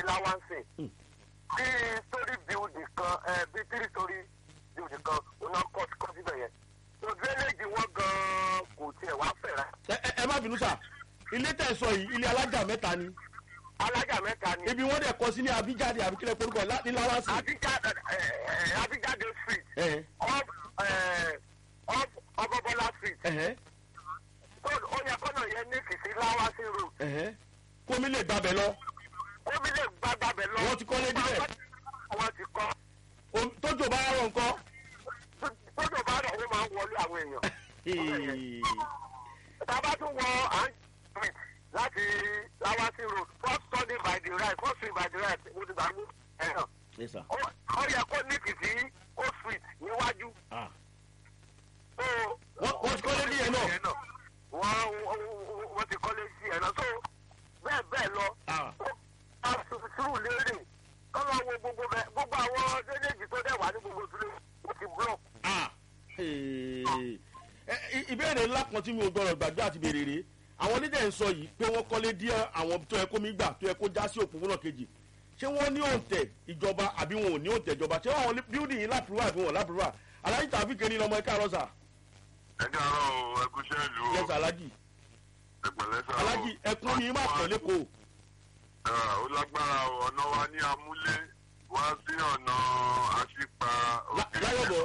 láwánsìn bí story building kan ẹ bí three story building kan ọ̀nà kọ́ kọ́ síbẹ̀ yẹn so drainage wọn gan kò tiẹ̀ wá fẹ̀ rà ẹ ẹ- ẹ má bínú sà ilé tẹ̀ sọ yìí ilé alájà mẹ́ta ni alájà mẹ́ta ni ibi wọ́n dẹ̀ kọ́ sí ní abijade àbí kílẹ̀ porúkọ lá- ní lawasi. abijade ẹ ẹ abijade street ẹ off ẹ off ọbọbọlá street ẹhẹ so ó yẹ kọ́nà yẹn ní kìsí láwánsìn road ẹhẹ kómi lè gbàbẹ̀ lọ omi lè gbàgbàbẹ̀ lọ Wọ́n ti kọ́lé níbẹ̀. wọ́n ti kọ́ Omi- tójò bá rọ̀ nǹkan. tójò bá rọ̀ ó máa ń wọlé àwọn èèyàn. Ee, Tàbá tún wọ Street láti Lawasi road first Sunday by the right first street by the right mo ti gbàgbé ẹ̀rọ. yes sir. Ó- Ó yẹ kó ní kìsí ó street níwájú. Ah. So, Wọ́n- wọ́n ti kọ́lé ní ẹ̀ náà. Wọ́n wọ́n- wọ́n ti kọ́lé sí ẹ̀ náà. So bẹ́ẹ̀ bẹ́ẹ̀ lọ. Ah. Ó bá sùúrù lérè. Kọ́lọ́ wo gbogbo bẹ́ẹ̀ gbogbo àwọn déléjì tó dẹ̀ wà ní gbogbo ìdílé ó ti block. Ah. Ee. Ẹ, i- ìbéèrè ńlá kan tí mi ò gbọdọ̀ gbàgbé àti béèrè rèé àwọn onídẹ̀ ń sọ yìí pé wọ́n kọ́lé díẹ̀ àwọn tó yẹ kó mi gbà tó yẹ kó já sí òpópónà kejì ṣé wọ́n ní òǹtẹ̀ ìjọba àbí wọn ò ní òǹtẹ̀ ìjọba ṣé àwọn bíúdì yìí lápúrúwà àbí wọn lápúrúwà alájí tàbí kẹ́ni lọ́mọ ẹ̀ka àrọ́sà ẹ káàárọ̀ o ẹkúṣẹ́ ìlú o yẹsà alájì ẹpẹ̀lẹ́ sá o. alájì ẹkún ni má pọ̀ lẹ́kọ̀ọ́ Ah, ó lágbára o ọ̀nà wa ní amúlé wá sí ọ̀nà àṣìpa òkè láyọ̀bọ̀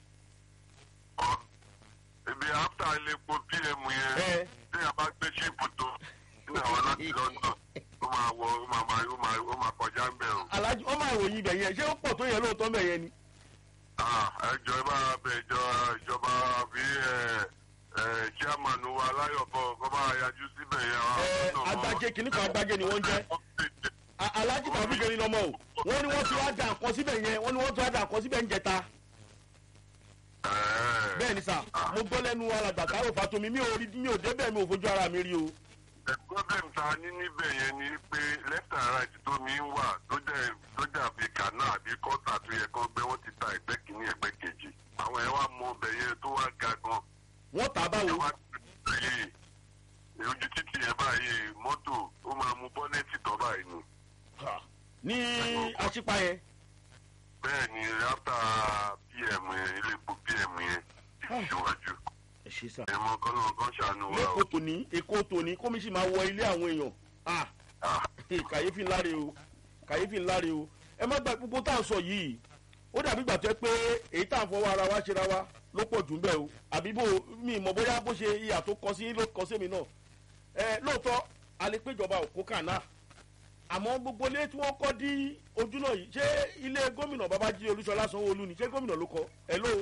ọ̀ ibi after iléepo pm yẹn ẹ tí a bá gbé ṣíìpù tó ní àwọn láti london ó máa wọ ó máa máa ó máa ó máa kọjá ń bẹ̀ o. alájí ọmọ àròyìn ibẹ̀ yẹn ṣé ó pọ̀ tó yẹ lóòótọ́ bẹ̀ yẹn ni. Ah, ẹjọ́ ẹ bá bẹ ìjọ ìjọba bí ẹ ẹ chairman wa láyọ̀bọ̀ kọ́ bá yájú síbẹ̀ yẹn. Ẹ, agbájé kìíní kan agbájé ni wọ́n jẹ́. A- alájí tàbí kẹ́ni lọ́mọ o wọ́n ní wọ́n ti wá dà nǹkan síbẹ̀ yẹn wọ́n ní wọ́n ti wá dà nǹkan síbẹ̀ ń jẹta Ẹ̀ẹ́. bẹ́ẹ̀ ni sà mo gbọ́ lẹ́nu alàgbà táwọn fatomi mi ò rí mi ò débẹ̀ mi ò fojú ara mi rí o. The problem ta ní níbẹ̀ yẹn ni pé left and right tó mi ń wà tó jẹ́ tó dàbí kànáà àbí kọ́tà tó yẹ kó gbé wọ́n ti ta ẹgbẹ́ kìíní ẹgbẹ́ kejì. Àwọn ẹ̀ wá mọ ọbẹ̀ yẹn tó wá ga gan. wọ́n tà á Ẹ báwo. wá yìí ojú títì yẹn báyìí mọ́tò ó máa mú bọ́nẹ́ẹ̀tì tán báyìí ni. ní aṣípa yẹn. Bẹ́ẹ̀ ni after PM yẹn ilé epo PM yẹn síwájú. ẹ ṣe sà. Ẹ mọ kọ́nà kan ṣàánú wa o. lẹ́kọ̀ọ́ tòní èkó tòní kómi sì máa wọ ilé àwọn èèyàn. Ah, Ah, kàyéfì ńlá re o kàyéfì ńlá re o ẹ má gba gbogbo tá à ń sọ yìí ó dàbí gbà tó yẹ pé èyí tá à ń fọwọ́ ara wa ṣera wa ló pọ̀ jù ń bẹ̀ o àbí bó mi mọ̀ bóyá bó ṣe ìyà tó kọ sí ló kọ sí mi náà ẹ lóòótọ́ a lè péjọba òkú kànáà àmọ́ gbogbo ilé tí wọ́n kọ́ dí ojú náà yìí ṣé ilé gómìnà babájí olúṣọlá sanwó-olú ni ṣé gómìnà ló kọ́ ẹ ló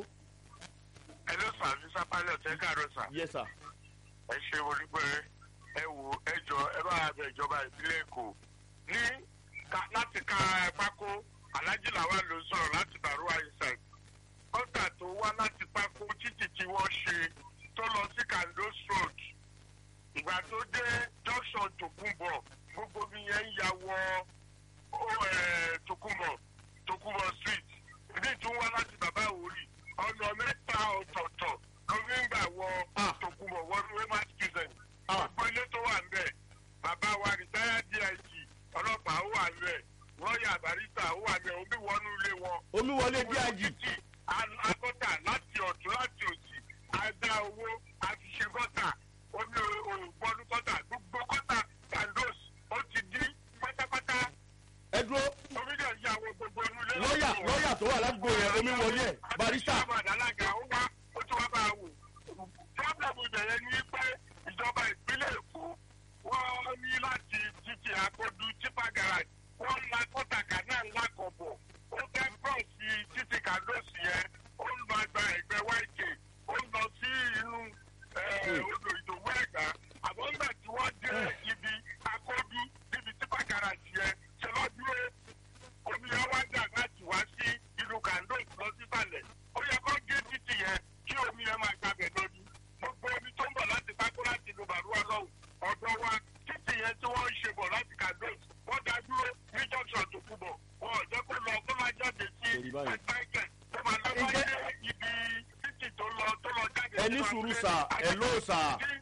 ẹ ló sà ní sápálẹ̀ ọ̀tẹ́ káàárọ̀ sà. yẹ sà ẹ ṣe wọlé pé ẹ wò ẹ jọ ẹ bá bẹ ìjọba ìpínlẹ̀ èkó ní ká- láti ka pákó alájí làwa ló ń sọ̀rọ̀ láti bàrúwá isaac kọ́ńtà tó wá láti pákó títì tí wọ́n ṣe tó lọ sí kandos road ìgbà tó dé junction tòkunbọ̀ gbogbo mi yẹn ń ya wọ ó, ẹ̀, tòkunbọ̀ tòkunbọ̀ street ìdí tún wá láti bàbá òwúrì ọ̀nà mẹ́ta ọ̀tọ̀ọ̀tọ̀ lórí ń gbà wọ Ah. tòkunbọ̀ wọnú wema student Ah. gbogbo ilé tó wà ńbẹ̀ bàbá wa rìtáyà dig ọlọ́pàá ó wà ńbẹ̀ lọ́ọ̀yà barista ó wà ńbẹ̀ omi wọnú ilé wọn omi wọlé díàjì títì agọ́tà láti ọ̀tún láti òsì àdá owó àti ṣe gọ́tà omi òògbọ́nú gọ́tà gbogbo gọ́tà kandos ó ti dí pátápátá ẹ dúró omi dẹ̀ yà wọ gbogbo inú ilé lọ́ọ̀yà lọ́ọ̀yà tó wà ládùúgbò yẹn omi wọlé ẹ̀ barista alága ó wá ó tún wá bá a wò. pọ́blẹ́mù ìbẹ̀rẹ̀ ni pé ìjọba ìpínlẹ̀ èkó wọ́n ní láti títí àkọ́dù tipa garage wọ́n la kọ́tàkà náà ńlá kọ̀bọ̀ ó fẹ́ bọ́ọ̀sì títí kàdóòsì yẹn ó ń lọ gba ẹgbẹ́ wáìkè ó ń lọ sí inú eh, odò ìdòwú ẹ̀gbá àmọ́ nígbà tí wọ́n dé ibi akọ́dù níbi tipa garage yẹn ṣe lọ́ dúró omi yẹn wá dà láti wá sí inú kàndó lọ sísàlẹ̀ ó yẹ kó gé títì yẹn kí omi yẹn máa gbàgbẹ́ lórí gbogbo omi tó ń bọ̀ láti pákó láti inú bàrúwá lọ́wọ́ ọ̀dọ́ wa títì yẹn tí wọ́n ń ṣe bọ̀ láti kàndó wọ́n dá dúró ní junction tó kú bọ̀ wọn ò jẹ́ kó lọ kó máa jáde sí Èrì báyìí. ẹgbẹ́ tó máa lọ Ǹjẹ́- wáyé ibi títì tó lọ tó lọ jáde ẹ ní sínú sùúrù abúlé. sà ẹ ló sà Tí